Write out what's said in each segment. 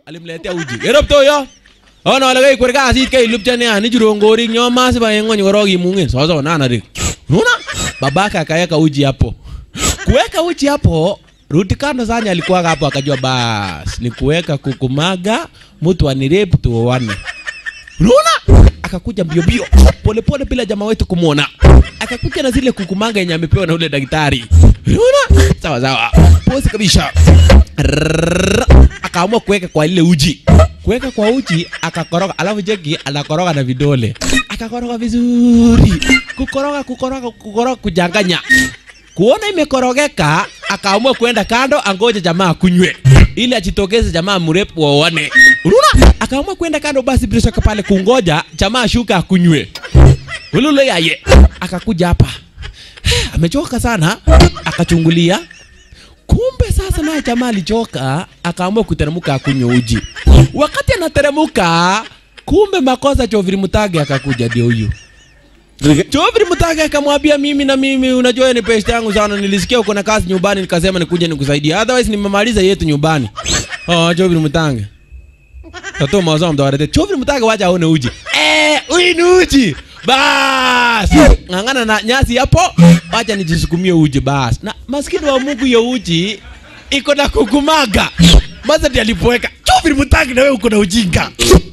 alimletea uji kerop yo ona wale kai kwerka asit kai lupcha ne ani jurongorik nyo masi ba yengo nyoro kimungen sasa nana rik unaona babaka akaweka uji hapo kuweka uji hapo Ruti kando Sanya alikuwa hapo akajua bas ni kuweka kukumaga mtu anirepu tuoane. Unaona? Akakuja mbio mbio pole pole bila jamaa wetu kumuona. Akakuja na zile kukumaga yenye amepewa na ule daktari. Unaona? Sawa sawa. Pozi kabisa. Rrrr. Akaamua kuweka kwa ile uji. Kuweka kwa uji akakoroga, alafu jeki anakoroga na vidole. Akakoroga vizuri. Kukoroga kukoroga kukoroga kujanganya kuona imekorogeka akaamua kwenda kando angoje jamaa kunywe ili ajitokeze jamaa mrefu waone unaona akaamua kwenda kando basi bila shaka pale kungoja jamaa ashuka akunywe ulule yaye akakuja hapa amechoka sana akachungulia kumbe sasa naye jamaa alichoka akaamua kuteremka akunywe uji wakati anateremka kumbe makosa choviri mutage akakuja ndio huyu Jovri Mutage akamwambia mimi na mimi unajua ni pesa yangu sana nilisikia uko na kazi nyumbani nikasema nikuje nikusaidie otherwise nimemaliza yetu nyumbani. Oh Jovri Mutange. Tato mazao mtawarete. Jovri Mutage wacha aone uji. Eh, huyu ni uji. Bas. Ngangana na nyasi hapo. Wacha nijisukumie uji bas. Na maskini wa Mungu ya uji iko na kukumaga. Maza ndiye alipoweka. Jovri Mutage na wewe uko na ujinga.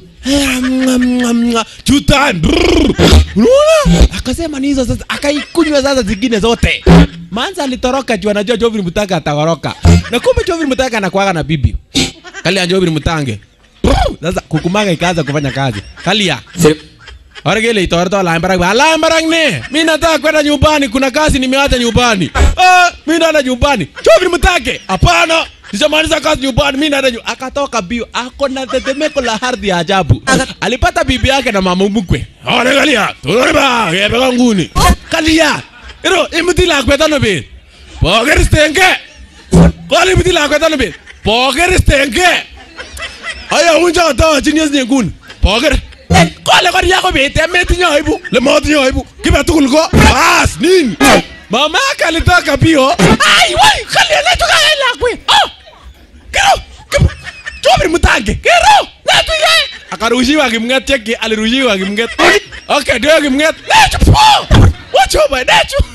Two time. Unaona? Akasema ni hizo sasa, akaikunywa sasa zingine zote. Manza alitoroka juu anajua Jovin Mutanga ataworoka. Na kumbe Jovin Mutanga anakuaga na bibi. Kali ya Jovin Mutange. Sasa kukumaga ikaanza kufanya kazi. Kalia. Orgele itorto la mbarag ba la mbarag ne. Mimi nataka kwenda nyumbani, kuna kazi nimeacha nyumbani. Ah, mimi naenda nyumbani. Jovin Mutange. Hapana. Nishamaliza kazi nyumbani, mimi naenda nyumbani. Akatoka bio, ako na tetemeko la ardhi ya ajabu. Alipata bibi yake na mama mkwe. Ore kalia, tore ba, yebe nguni. Kalia. Ero, imuti la kweta no be. Poker stenge. Kwali imuti la kweta no be. Poker stenge. Aya unja ta genius ne ngun. Poker. Kwale kwani yako be temeti nyoibu. Le moti nyoibu. Kiba tukul ko. Bas, nini? Mama yake alitaka bio. Ai, wai, kalia letu kaela kwe. Oh! Kero! Kero! Chobri mutange. Kero! Letu ye! Akarushiwa kimnget cheki, alirushiwa kimnget. Okay, ndio kimnget. Letu po! Wachoba letu.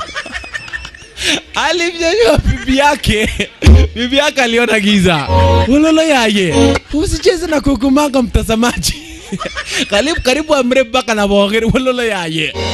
Alimnyanyua bibi yake. Bibi yake aliona giza. Ulolo yaye. Usicheze na kukumanga mtazamaji. karibu karibu amre mpaka na boger ulolo yaye.